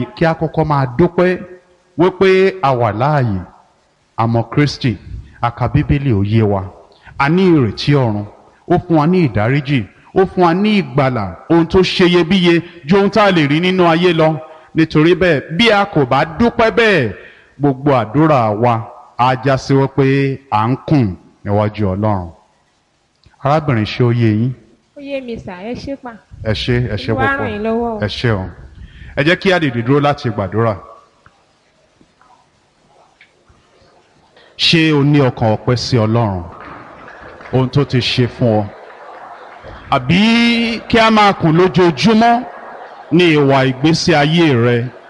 báyìí kí a kọ́kọ́ máa dúpẹ́ wípé a wà láàyè àmọ́ Kristi a ka Bíbélì ó yé wa a ní ìrètí ọ̀run ó fún wa ní ìdáríjì ó fún wa ní ìgbàlà ohun tó ṣeyebíye ju ohun tá a lè rí nínú ayé lọ nítorí bẹ́ẹ̀ bí a kò bá dúpẹ́ bẹ́ẹ̀ gbogbo àdúrà wa á já sí wípé à ń kùn níwájú Ọlọ́run arábìnrin ṣé ó yé yín ó yé mi sà ẹ ṣé pa ẹ ṣé ẹ ṣé Olúwa púpọ̀ ràn yín lọ́wọ́ o. ẹ ṣé o ẹ jẹ́ kí a dìde dúró láti gbàdúrà ṣé o ní ọkàn ọpẹ́ sí Ọlọ́run ohun tó ti ṣe fún ọ àbí kí a máa kùn lójoojúmọ́ ní ìwà ìgbésí ayé rẹ